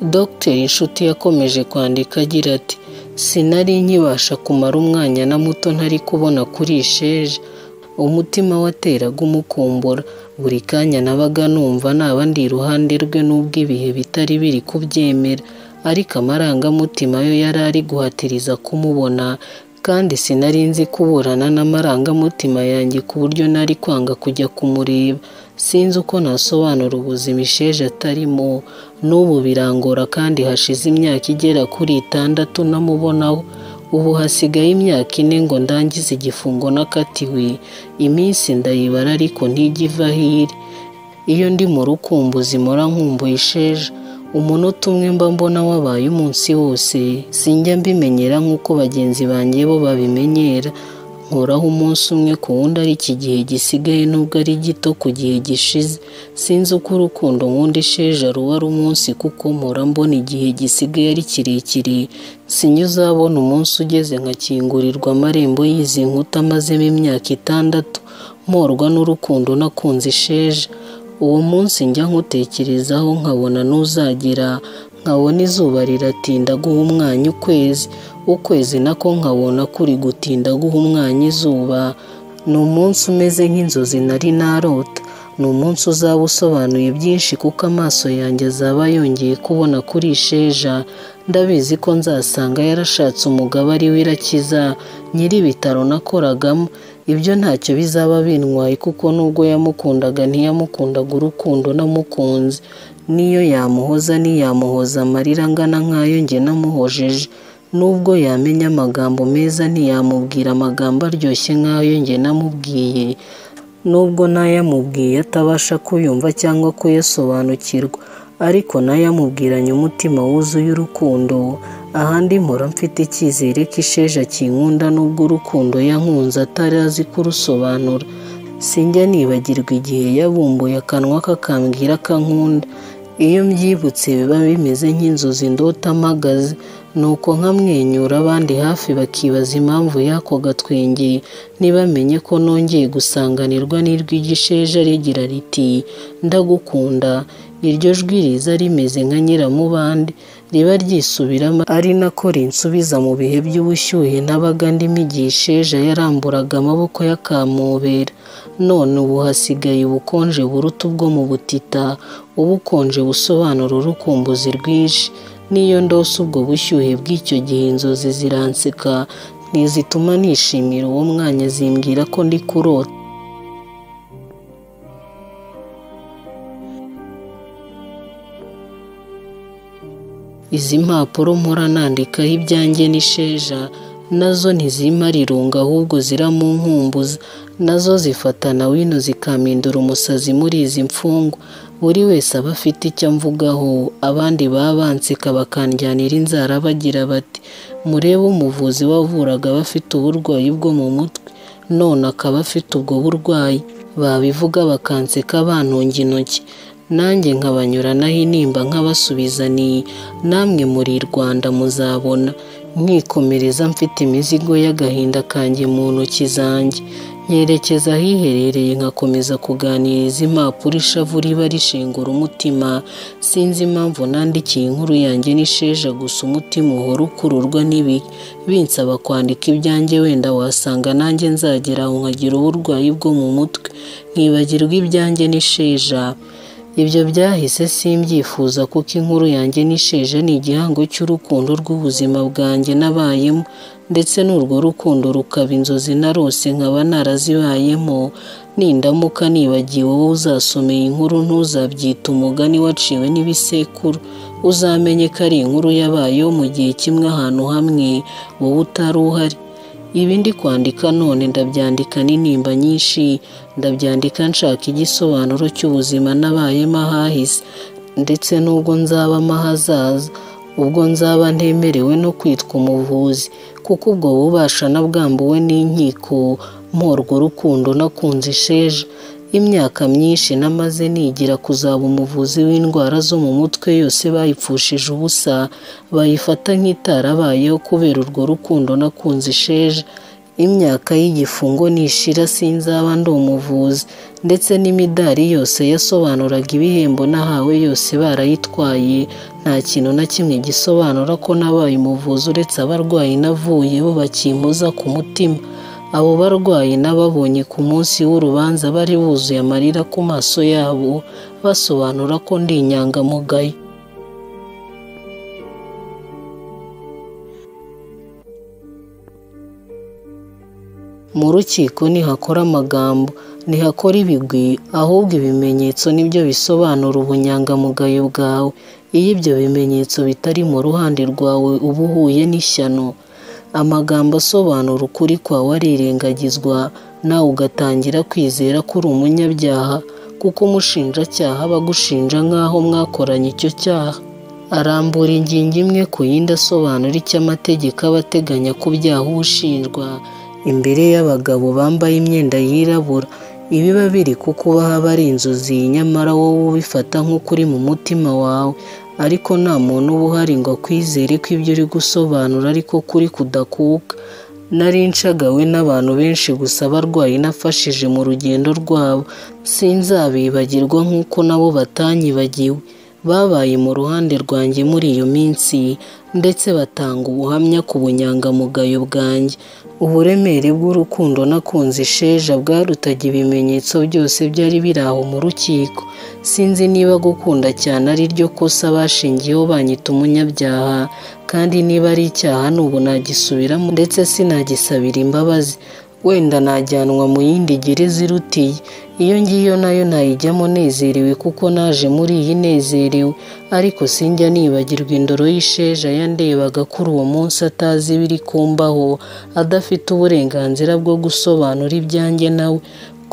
Dr Nshuti yakomeje kwandika agira ati “Sinari nkibasha kumara umwanya na muto ntari kubona kuri sheja umutima wateraga umukumbura buri kanya nabaga numva naba ndi iruhande rwe nubwo ibihe bitari biri kubyemera ariko amarangamutima yo yari ari guhatiriza kumubona kandi sinari nzi kuburana n'amarangamutima yanjye ku buryo nari kwanga kujya kumureba sinzi uko nasobanura ubuzima isheja atarimo n'ubu birangora kandi hashize imyaka igera kuri itandatu namubonaho ubu hasigaye imyaka ine ngo ndangize igifungo nakatiwe iminsi ndayibara ariko ntijya iva aho iri iyo ndi mu rukumbuzi mpora nkumbuye isheja umunota umwe mba mbona wabaye umunsi wose sinjya mbimenyera nk'uko bagenzi banjye bo babimenyera nkoraho umunsi umwe ku wundi ari iki gihe gisigaye nubwo ari gito ku gihe gishize sinzi uko urukundo nkunda isheja ruba ari umunsi kuko mpora mbona igihe gisigaye ari kirekire sinya uzabona umunsi ugeze nkakingurirwa amarembo y'izi nkuta amazemo imyaka itandatu mporwa n'urukundo nakunze isheja uwo munsi njya nkutekerezaho nkabona n'uzagera nkabona izuba riratinda guha umwanya ukwezi ukwezi nako nkabona kuri gutinda guha umwanya izuba ni umunsi umeze nk'inzozi nari narota ni umunsi uzaba usobanuye byinshi kuko amaso yanjye azaba yongeye kubona kuri sheja ndabizi ko nzasanga yarashatse umugabo ari we irakiza nyir'ibitaro nakoragamo ibyo ntacyo bizaba bintwaye kuko nubwo yamukundaga ntiyamukundaga urukundo namukunze n'iyo yamuhoza ntiyamuhoza amarira angana nk'ayo njye namuhojeje nubwo yamenya amagambo meza ntiyamubwira amagambo aryoshye nk'ayo njye namubwiye nubwo n'ayamubwiye atabasha kuyumva cyangwa kuyasobanukirwa ariko n'ayamubwiranye umutima wuzuye urukundo ahandi mpora mfite icyizere ko isheja kinkunda nubwo urukundo yankunze atari azi kurusobanura sinjya nibagirwa igihe yabumbuye akanwa kakambwira akankunda iyo mbyibutse biba bimeze nk'inzozi ndota amagaze nuko nkamwenyura abandi hafi bakibaza impamvu y'ako gatwenge ntibamenye ko nongeye gusanganirwa n'irw'igisheja rigira riti ndagukunda iryo jwi riza rimeze nka nyiramubande riba ryisubiramo ari nako rinsubiza mu bihe by'ubushyuhe nabaga ndimo igihe isheja yaramburaga amaboko yakamubera none ubu hasigaye ubukonje buruta ubwo mu butita ubukonje busobanura urukumbuzi rwinshi n'iyo ndose ubwo bushyuhe bw'icyo gihe inzozi ziranseka ntizituma nishimira uwo mwanya zimbwira ko ndi kurota izi mpapuro mpora nandikaho ibyanjye n'isheja nazo ntizimara irunga ahubwo ziramunkumbuza nazo zifatana wino zikampindura umusazi muri izi mfungwa buri wese aba afite icyo amvugaho abandi baba banseka bakanjyanira inzara bagira bati murebe umuvuzi wavuraga abafite uburwayi bwo mu mutwe none akaba afite ubwo burwayi babivuga bakanseka bantunga intoki nanjye nkabanyuranaho intimba nk'abasubizaniye namwe muri i rwanda muzabona mwikomereza mfite imizigo y'agahinda kanjye mu ntoki zanjye nyerekeza ahiherereye nkakomeza kuganiriza impapuro ishavu riba rishengura umutima sinzi impamvu nandikiye inkuru yanjye n'isheja gusa umutima uhora ukururwa n'ibihe binsaba kwandika ibyanjye wenda wasanga nanjye nzagera aho nkagira uburwayi bwo mu mutwe nkibagirwa ibyanjye n'isheja ibyo byahise simbyifuza kuko inkuru yanjye n'isheje ni igihango cy'urukundo rw'ubuzima bwanjye nabayemo ndetse n'urwo rukundo rukaba inzozi narose nkaba narazibayemo nindamuka nibagiwe wowe uzasomeye inkuru ntuzabyita umugani waciwe n'ibisekuru uzamenye ko ari inkuru yabayeho mu gihe kimwe ahantu hamwe wowe utari uhari ibi ndi kwandika none ndabyandika n'intimba nyinshi ndabyandika nshaka igisobanuro cy'ubuzima nabayemo ahahise ndetse n'ubwo nzabamo ahazaza ubwo nzaba ntemerewe no kwitwa umuvuzi kuko ubwo bubasha nabwambuwe n'inkiko mporwa urukundo nakunze isheja imyaka myinshi namaze nigira kuzaba umuvuzi w'indwara zo mu mutwe yose bayipfushije ubusa bayifata nk'itarabayeho kubera urwo rukundo nakunze isheja imyaka y'igifungo nishira sinzaba ndi umuvuzi ndetse n'imidari yose yasobanuraga ibihembo nahawe yose barayitwaye nta kintu na kimwe gisobanura ko nabaye umuvuzi uretse abarwayi navuye bo bakimpoza ku mutima abo barwayi n'ababonye ku munsi w'urubanza bari buzuye amarira ku maso yabo basobanura ko ndi inyangamugayo mu rukiko ntihakora amagambo ntihakora ibigwi ahubwo ibimenyetso nibyo bisobanura ubunyangamugayo bwawe iyo ibyo bimenyetso bitari mu ruhande rwawe uba uhuye n'ishyano amagambo asobanura ukuri kwawe arirengagizwa nawe ugatangira kwizera ko uri umunyabyaha kuko umushinjacyaha aba agushinja nk'aho mwakoranye icyo cyaha arambura ingingo imwe ku yindi asobanura icyo amategeko aba ateganya ko byaha ushinjwa imbere y'abagabo bambaye imyenda yirabura ibiba biri kukuba haba ari inzozi nyamara wowe ubifata nk'ukuri mu mutima wawe ariko nta muntu uba uhari ngo akwizere ko ibyo uri gusobanura ariko kuri kudakuka nari nshagawe n'abantu benshi gusa abarwayi nafashije mu rugendo rwabo sinzabibagirwa nk'uko nabo batanyibagiwe babaye mu ruhande rwanjye muri iyo minsi ndetse batanga ubuhamya ku bunyangamugayo bwanjye uburemere bw'urukundo nakunze isheja bwarutaga ibimenyetso byose byari biri aho mu rukiko sinzi niba gukunda cyane ari ryo kosa bashingiyeho banyita umunyabyaha kandi niba ari icyaha n'ubu nagisubiramo ndetse sinagisabira imbabazi wenda najyanwa mu yindi gereza irutiye iyo ngiyo nayo nayijyamo nezerewe kuko naje muri iyi nezerewe ariko sinjya nibagirwa indoro y'isheja yandebaga kuri uwo munsi atazi ibiri kumbaho adafite uburenganzira bwo gusobanura ibyanjye nawe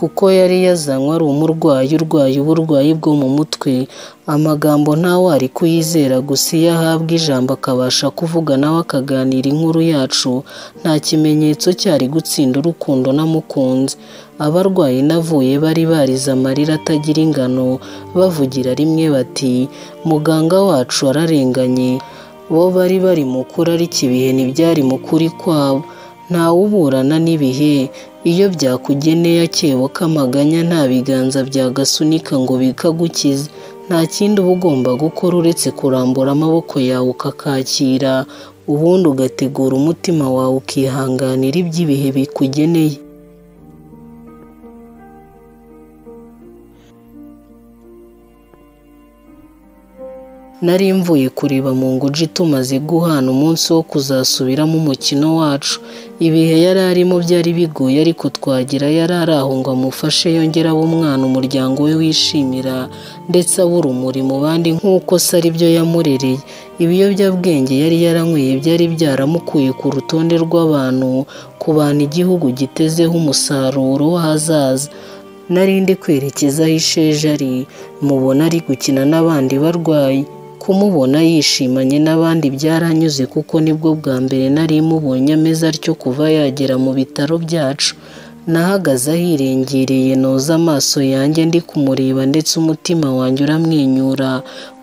kuko yari yazanywe ari umurwayi urwaye uburwayi bwo mu mutwe amagambo ntawe ari kuyizera gusa iyo ahabwa ijambo akabasha kuvuga nawe akaganira inkuru yacu nta kimenyetso cyari gutsinda urukundo namukunze abarwayi navuye bari barize amarira atagira ingano bavugira rimwe bati muganga wacu ararenganye bo bari bari mukuru ariko ibihe ntibyari mukuri kwabo ntawuburana n'ibihe iyo byakugeneye akebo k'amaganya nta biganza byagasunika ngo bikagukize nta kindi uba ugomba gukora uretse kurambura amaboko yawe ukakakira ubundi ugategura umutima wawe ukihanganira iby'ibihe bikugeneye nari mvuye kureba mu nguji tumaze guhana umunsi wo kuzasubiramo umukino wacu ibihe yari arimo byari bigoye ariko twagira yari ari aho ngo amufashe yongera abe umwana umuryango we wishimira ndetse aba urumuri mu bandi nk'uko se ari byo yamurereye ibiyobyabwenge yari yaranyweye byari byaramukuye ku rutonde rw'abantu ku bantu igihugu gitezeho umusaruro w'ahazaza narindi kwerekeza aho isheja ari mubona ari gukina n'abandi barwayi kumubona yishimanye n'abandi byaranyuze kuko nibwo bwa mbere nari mubonye ameze atyo kuva yagera mu bitaro byacu nahagaze ahirengereye noza amaso yanjye ndi kumureba ndetse umutima wanjye uramwenyura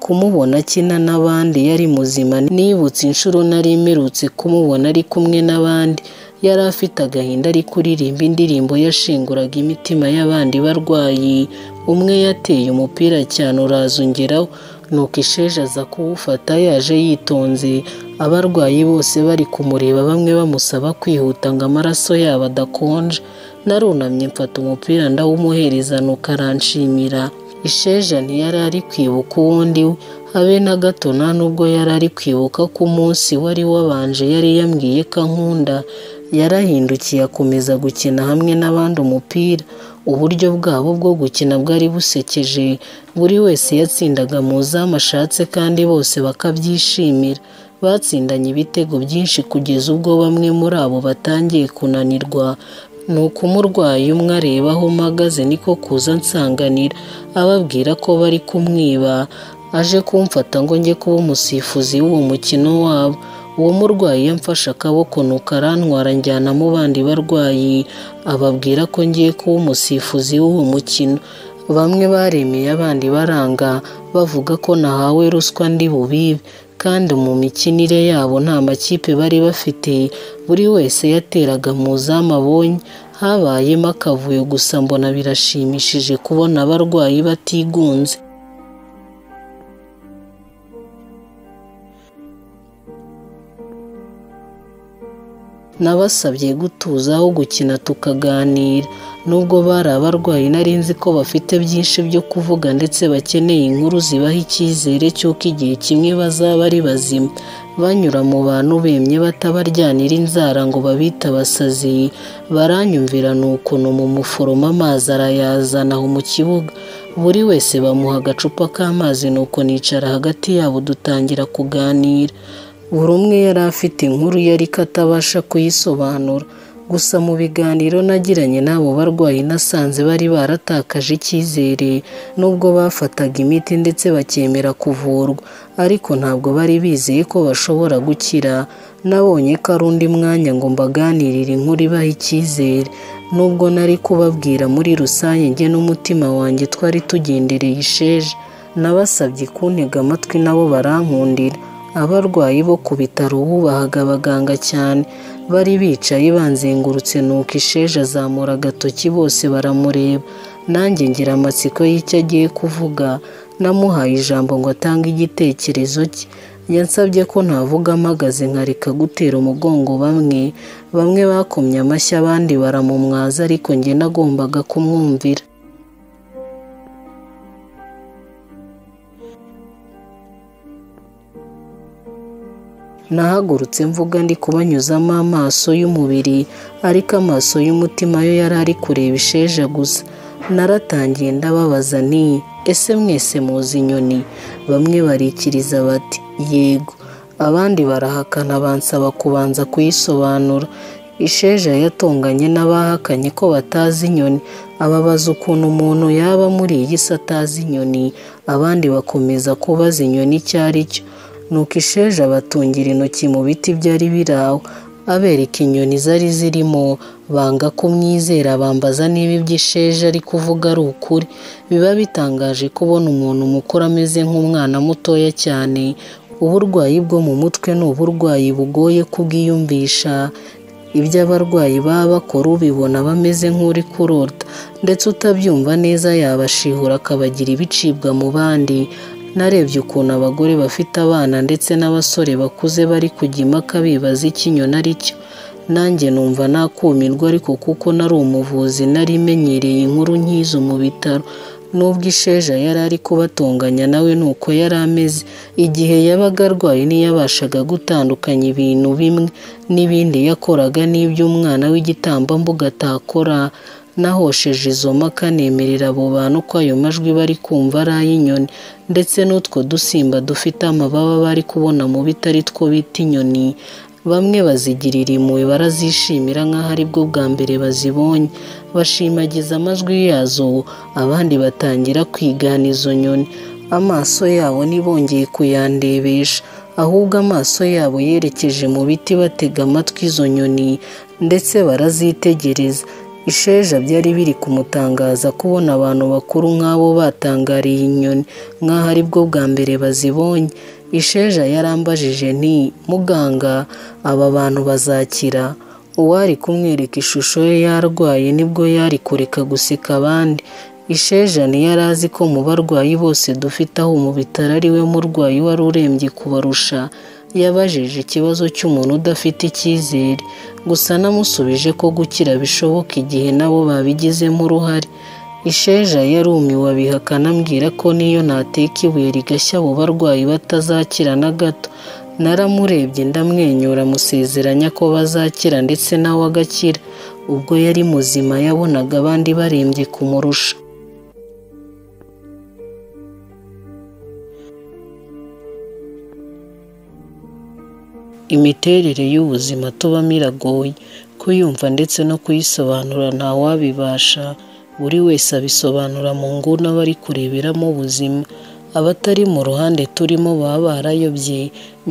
kumubona akina n'abandi yari muzima nibutse inshuro nari mperutse kumubona ari kumwe n'abandi yari afite agahinda ari kuririmba indirimbo yashinguraga imitima y'abandi barwayi umwe yateye umupira cyane uraza ungeraho nuko isheje aza kuwufata yaje yitonze abarwayi bose bari kumureba bamwe bamusaba kwihuta ngo amaraso yabo adakonje narunamye mfata umupira ndawumuherezana ukaranshimira isheja ntiyari ari kwibuka uwundi we habe na gato nta nubwo yari ari kwibuka ko umunsi wari wabanje yari yambwiye ko ankunda yarahindukiye akomeza gukina hamwe n'abandi umupira uburyo bwabo bwo gukina bwari busekeje buri wese yatsindaga mu zamu ashatse kandi bose bakabyishimira batsindanye ibitego byinshi kugeza ubwo bamwe muri abo batangiye kunanirwa ni uko umurwayi umwe areba aho mpagaze niko kuza nsanganira ababwira ko bari kumwiba aje kumfata ngo njye kuba umusifuzi w'uwo mukino wabo uwo murwayi yamfashe akaboko nuko arantwara njyana mu bandi barwayi ababwira ko ngiye kuba umusifuzi w'uwo mukino bamwe baremeye abandi baranga bavuga ko nahawe ruswa ndi bubibe kandi mu mikinire yabo nta makipe bari bafite buri wese yateraga mu zamu abonye habayemo akavuyo gusa mbona birashimishije kubona abarwayi batigunze nabasabye gutuza aho gukina tukaganira nubwo bari abarwayi nari nzi ko bafite byinshi byo kuvuga ndetse bakeneye inkuru zibaha icyizere cy'uko igihe kimwe bazaba ari bazima banyura mu bantu bemye batabaryanira inzara ngo babita abasazi baranyumvira ni ukuntu mu muforomo amazi arayazana aho mu kibuga buri wese bamuha agacupa k'amazi nuko nicara hagati yabo dutangira kuganira buri umwe yari afite inkuru yari ko atabasha kuyisobanura gusa mu biganiro nagiranye n'abo barwayi nasanze bari baratakaje icyizere nubwo bafataga imiti ndetse bakemera kuvurwa ariko ntabwo bari bizeye ko bashobora gukira nabonye ko ari undi mwanya ngo mbaganirire inkuru ibaha icyizere nubwo nari kubabwira muri rusange njye n'umutima wanjye twari tugendereye isheje nabasabye kuntega amatwi nabo barankundira abarwayi bo ku bitaro bubahaga abaganga cyane bari bicaye banzengurutse nuko isheje azamura agatoki bose baramureba nanjye ngira amatsiko y'icyo agiye kuvuga namuhaye ijambo ngo atange igitekerezo cye yansabye ko ntavuga amagaze nkareka gutera umugongo bamwe bamwe bakomye amashyi abandi baramumwaza ariko njye nagombaga kumwumvira nahagurutse mvuga ndi kubanyuzamo amaso y'umubiri ariko amaso y'umutima yo yari ari kureba isheja gusa naratangiye ndababaza ni ese mwese muzi inyoni bamwe barikiriza bati yego abandi barahakana bansaba kubanza kuyisobanura isheja yatonganye n'abahakanye ko batazi inyoni ababaza ukuntu umuntu yaba muri iyi si atazi inyoni abandi bakomeza kubaza inyoni icyo ari cyo nuko isheje abatungira intoki mu biti byari biraho abereka inyoni zari zirimo banga kumwizera bambaza niba ibyo isheje ari kuvuga ari ukuri biba bitangaje kubona umuntu mukuru ameze nk'umwana mutoya cyane uburwayi bwo mu mutwe ni uburwayi bugoye kubwiyumvisha ibyo abarwayi baba bakora ubibona bameze nk'uri kurota ndetse utabyumva neza yabashihura akabagira ibicibwa mu bandi narebye ukuntu abagore bafite abana ndetse n'abasore bakuze bari kujya impaka bibaza ikinyoni ari cyo nanjye numva nakumirwa ariko kuko nari umuvuzi nari imenyereye inkuru nk'izo mu bitaro nubwo isheja yari ari kubatunganya nawe nuko yari ameze igihe yabaga arwaye ntiyabashaga gutandukanya ibintu bimwe n'ibindi yakoraga n'iby'umwana w'igitambambuga atakora nahosheje izo mpaka nemerera abo bantu ko ayo majwi bari kumva ari ay'inyoni ndetse n'utwo dusimba dufite amababa bari kubona mu biti ari two bita inyoni bamwe bazigirira impuhwe barazishimira nk'aho aribwo bwa mbere bazibonye bashimagiza amajwi yazo abandi batangira kwigana izo nyoni amaso yabo ntibongeye kuyandebesha ahubwo amaso yabo yerekeje mu biti batega amatwi izo nyoni ndetse barazitegereza isheja byari biri kumutangaza kubona abantu bakuru nk'abo batangariye inyoni nk'aho aribwo bwa mbere bazibonye isheja yarambajije nti muganga aba bantu bazakira uwari kumwereka ishusho ye yarwaye nibwo yari kureka guseka abandi isheja ntiyari azi ko mu barwayi bose dufite aho mu bitaro ari we murwayi wari urembye kubarusha yabajije ikibazo cy'umuntu udafite icyizere gusa namusubije ko gukira bishoboka igihe nabo babigizemo uruhare isheja yarumiwe abihakana ambwira ko niyo nateka ibuye rigashya abo barwayi batazakira na gato naramurebye ndamwenyura musezeranya ko bazakira ndetse nawe agakira ubwo yari muzima yabonaga abandi barembye kumurusha imiterere y'ubuzima tubamo iragoye kuyumva ndetse no kuyisobanura ntawabibasha buri wese abisobanura mu nguni aba ari kureberamo ubuzima abatari mu ruhande turimo baba barayobye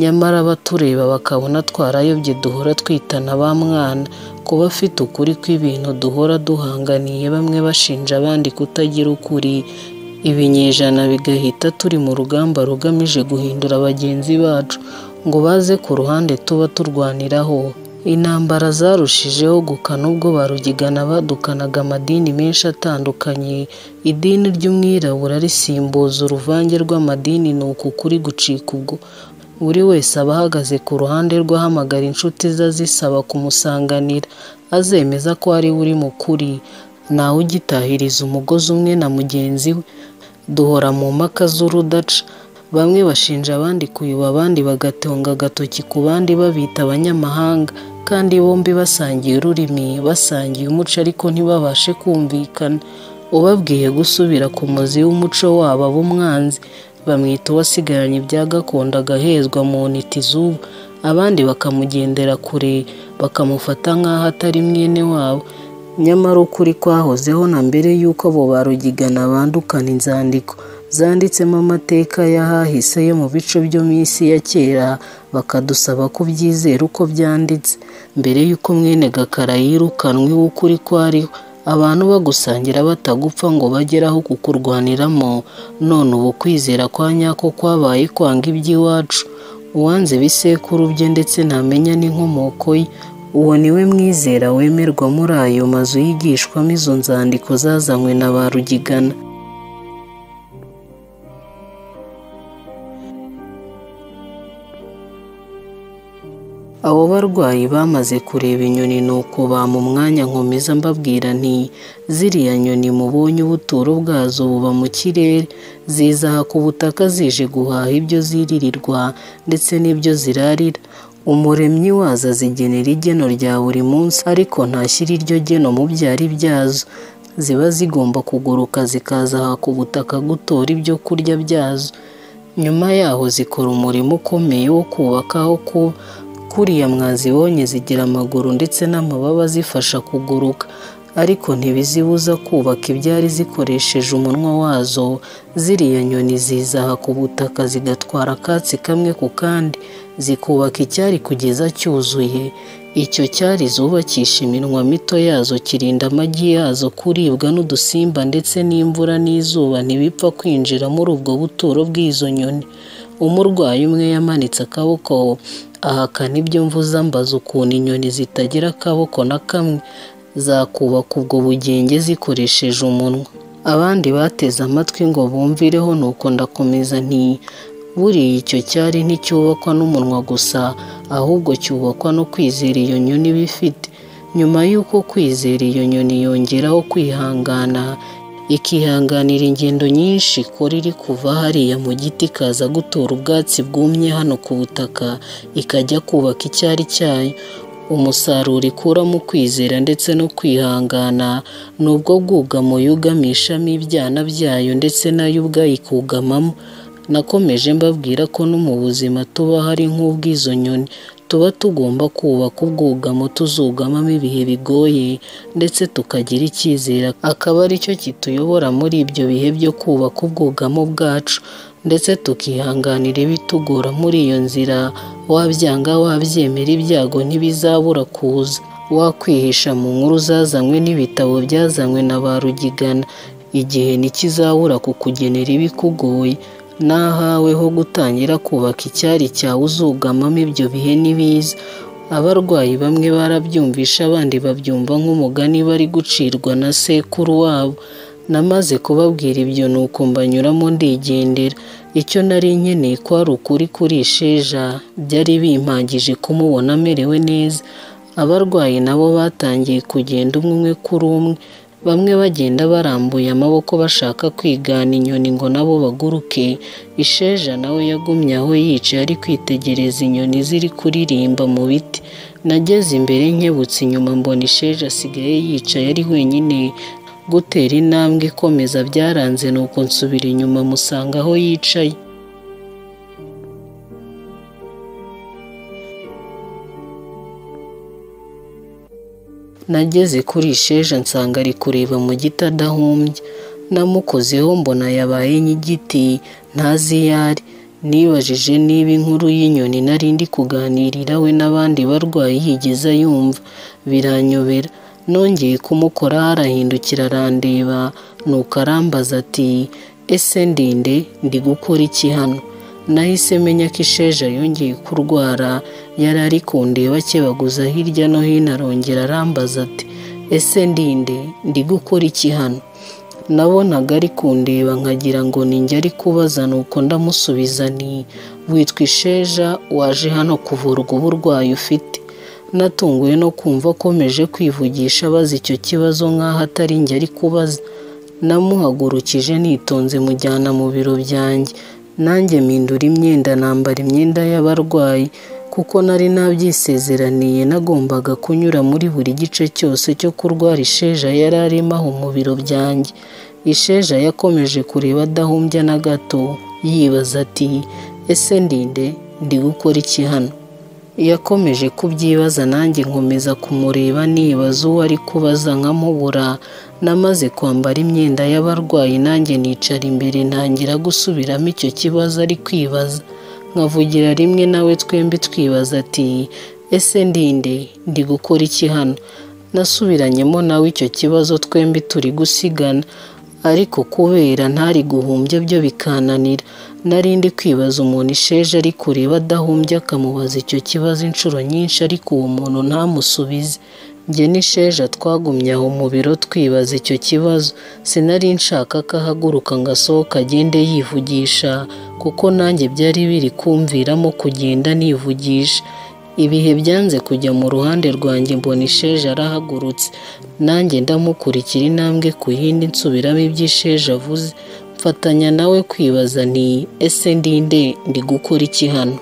nyamara abatureba bakabona twarayobye duhora twitana ba mwana kuba afite ukuri kw'ibintu duhora duhanganiye bamwe bashinja abandi kutagira ukuri ibinyejana bigahita turi mu rugamba rugamije guhindura bagenzi bacu ngo baze ku ruhande tuba turwaniraho intambara zarushijeho gukana ubwo barugigana badukanaga amadini menshi atandukanye idini ry'umwirabura risimbuza uruvange rw'amadini ni uku kuri gucika ubwo buri wese aba ahagaze ku ruhande rw'ahamagara inshuti ze azisaba kumusanganira azemeza ko ari we uri mu kuri ntawe ugitahiriza umugozi umwe na mugenzi we duhora mu mpaka z'urudaca bamwe bashinja abandi kuyoba abandi bagatunga agatoki ku bandi babita abanyamahanga kandi bombi basangiye ururimi basangiye umuco ariko ntibabashe kumvikana ubabwiye gusubira ku muzi w'umuco wabo ab'umwanzi bamwita uwasigaranye ibya gakondo agahezwa mu ntiti z'ubu abandi bakamugendera kure bakamufata nk'aho atari mwene wabo nyamara ukuri kwahozeho na mbere y'uko abo barugigana bandukana inzandiko zanditsemo amateka y'ahahise yo mu bice byo mu isi ya kera bakadusaba kubyizera uko byanditse mbere y'uko mwene gakara yirukanwe w'ukuri kwariho abantu bagusangira batagupfa ngo bageraho kukurwaniramo none ubu kwizera kwa nyako kwabaye kwanga iby'iwacu uwanze ibisekuru bye ndetse ntamenya n'inkomoko ye uwo niwe mwizera wemerwa muri ayo mazu yigishwamo izo nzandiko zazanywe na ba rugigana abo barwayi bamaze kureba inyoni nuko bampa umwanya nkomeza mbabwira nti ziriya nyoni mubonye ubuturo bwazo buba mu kirere zizaha ku butaka zije guhaha ibyo ziririrwa ndetse n'ibyo zirarira umuremyi wazo azigenera igeno rya buri munsi ariko ntashyira iryo geno mu byari byazo ziba zigomba kuguruka zikaza aha ku butaka gutora ibyo kurya byazo nyuma yaho zikora umurimo ukomeye wo kubaka aho kuba kuriya mwazibonye zigira amaguru ndetse n'amababa zifasha kuguruka ariko ntibizibuza kubaka ibyari zikoresheje umunwa wazo ziriya nyoni zizaha ku butaka zigatwara akatsi kamwe ku kandi zikubaka icyari kugeza cyuzuye icyo cyari zubakisha iminwa mito yazo kirinda amagi yazo kuribwa n'udusimba ndetse n'imvura n'izuba ntibipfa kwinjira muri ubwo buturo bw'izo nyoni umurwayi umwe yamanitse akaboko ahakana ibyo mvuze ambaza ukuntu inyoni zitagira akaboko na kamwe zakubaka ubwo bugenge zikoresheje umunwa abandi bateze amatwi ngo bumvireho nuko ndakomeza nti buriya icyo cyari nticyubakwa n'umunwa gusa ahubwo cyubakwa no kwizera iyo nyoni iba ifite nyuma y'uko kwizera iyo nyoni yongeraho kwihangana ikihanganira ingendo nyinshi ikora iri kuva hariya mu giti ikaza gutora ubwatsi bwumye hano ku butaka ikajya kubaka icyari cyayo umusaruro ikuramo kwizera ndetse no kwihangana ni ubwo bwugamo yugamishamo ibyana byayo ndetse nayo ubwayo ikugamamo nakomeje mbabwira ko no mu buzima tuba hari nk'ubw'izo nyoni tuba tugomba kubaka ubwugamo tuzugamamo ibihe bigoye ndetse tukagira icyizere akaba aricyo kituyobora muri ibyo bihe byo kubaka ubwugamo bwacu ndetse tukihanganira ibitugora muri iyo nzira wabyanga wabyemera ibyago ntibizabura kuza wakwihisha mu nkuru zazanywe n'ibitabo byazanywe na ba rugigana igihe ntikizabura kukugenera ibikugoye n'ahawe ho gutangira kubaka icyari cyawe uzugamamo ibyo bihe n'ibiza abarwayi bamwe barabyumvisha abandi babyumva nk'umugani bari gucirwa na sekuru wabo namaze kubabwira ibyo nuko mbanyuramo ndigendera icyo nari nkeneye ko ari ukuri kuri sheja byari bimpagije kumubona amerewe neza abarwayi nabo batangiye kugenda umwe umwe kuri umwe bamwe bagenda barambuye amaboko bashaka kwigana inyoni ngo nabo baguruke isheja nawe yagumye aho yicaye ari kwitegereza inyoni ziri kuririmba mu biti nageze imbere nkebutse inyuma mbona isheja asigaye yicaye ari wenyine gutera intambwe ikomeza byaranze nuko nsubira inyuma musanga aho yicaye nageze kuri sheja nsanga ari kureba mu giti adahumbye namukozeho mbona yabaye nk'igiti ntazi iyo ari nibajije niba inkuru y'inyoni nari ndi kuganirira we n'abandi barwayi yigeze yumva biranyobera nongeye kumukora arahindukira arandeba nuko arambaza ati ese ndinde ndi gukora iki hano nahise menya ko isheja yongeye kurwara yari ari kundeba akebaguza hirya no hino arongera arambaza ati ese ndinde ndi gukora iki hano nabonaga ari kundeba nkagira ngo ninjye ari kubaza nuko ndamusubiza ni witwa isheja waje hano kuvurwa uburwayi ufite natunguwe no kumva akomeje kwivugisha abaza icyo kibazo nk'aho atari njye ari kubaza namuhagurukije nitonze mujyana mu biro byanjye nanjye mpindura imyenda nambara imyenda y'abarwayi kuko nari nabyisezeraniye nagombaga kunyura muri buri gice cyose cyo kurwara isheja yari arimo aho mu biro byanjye isheja yakomeje kureba adahumbya na gato yibaza ati ese ndinde ndi gukora iki hano yakomeje kubyibaza nanjye nkomeza kumureba nibaza uwo ari kubaza nkamubura namaze kwambara imyenda y'abarwayi nanjye nicara imbere ntangira gusubiramo icyo kibazo ari kwibaza nkavugira rimwe nawe twembi twibaza ati ese ndinde ndi gukora iki hano nasubiranyemo nawe icyo kibazo twembi turi gusigana ariko kubera ntari guhumbya byo bikananira nari ndi kwibaza umuntu isheje ari kureba adahumbya akamubaza icyo kibazo inshuro nyinshi ariko uwo muntu ntamusubize njye n'isheja twagumye aho mu biro twibaza icyo kibazo sinari nshaka ko ahaguruka ngo asohoke agende yivugisha kuko nanjye byari biri kumviramo kugenda nivugisha ibihe byanze kujya mu ruhande rwanjye mbona isheja arahagurutse nanjye ndamukurikira intambwe ku yindi nsubiramo iby'isheja avuze mfatanya nawe kwibaza ni ese ndinde ndi gukora iki hano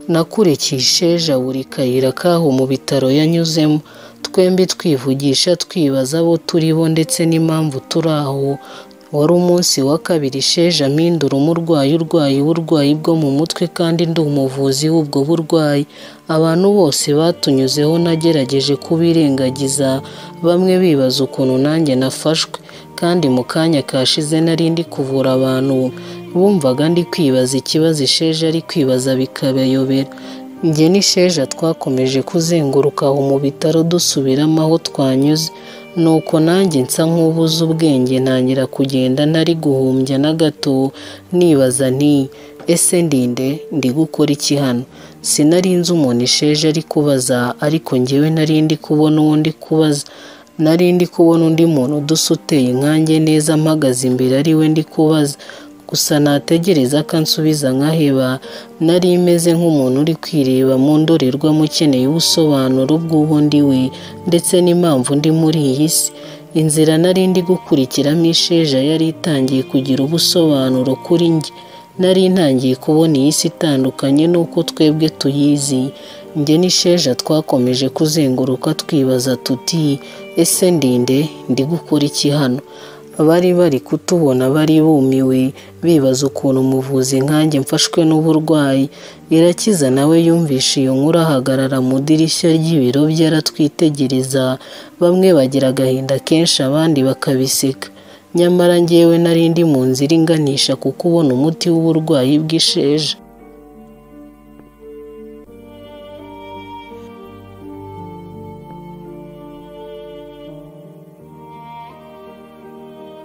nakurikiye isheja buri kayira kaho mu bitaro yanyuzemo twembi twivugisha twibaza abo turibo ndetse n'impamvu turi aho wari umunsi wa kabiri isheja mpindura umurwayi urwaye uburwayi bwo mu mutwe kandi ndi umuvuzi w'ubwo burwayi abantu bose batunyuzeho nagerageje kubirengagiza bamwe bibaza ukuntu nanjye nafashwe kandi mu kanya kashize nari ndi kuvura abantu bumvaga ndi kwibaza ikibazo isheja ari kwibaza bikabayobera njye n'isheja twakomeje kuzenguruka aho mu bitaro dusubiramo aho twanyuze nuko nanjye nsa nk'ubuze ubwenge ntangira kugenda nari guhumbya na gato nibaza nti ese ndinde ndi gukora iki hano sinari nzi umuntu isheje ari kubaza ariko ngewe nari ndi kubona uwo ndi kubaza nari ndi kubona undi muntu udusa uteye nkanjye neza mpagaze imbere ari we ndi kubaza gusa nategereza ko ansubiza nkaheba nari imeze nk'umuntu uri kwireba mu ndorerwamo ukeneye ubusobanuro bw'uwo ndi we ndetse n'impamvu ndi muri iyi si inzira nari ndi gukurikiramo isheja yari itangiye kugira ubusobanuro kuri njye nari ntangiye kubona iyi si itandukanye n'uko twebwe tuyizi njye n'isheja twakomeje kuzenguruka twibaza tuti ese ndinde ndi gukora iki hano bari bari kutubona bari bumiwe bibaza ukuntu umuvuzi nkanjye mfashwe n'uburwayi irakiza nawe yumvishe iyo nkuru ahagarara mu idirishya ry'ibiro bye aratwitegereza bamwe bagira agahinda kenshi abandi bakabiseka nyamara ngewe nari ndi mu nzira inganisha ku kubona umuti w'uburwayi bw'isheja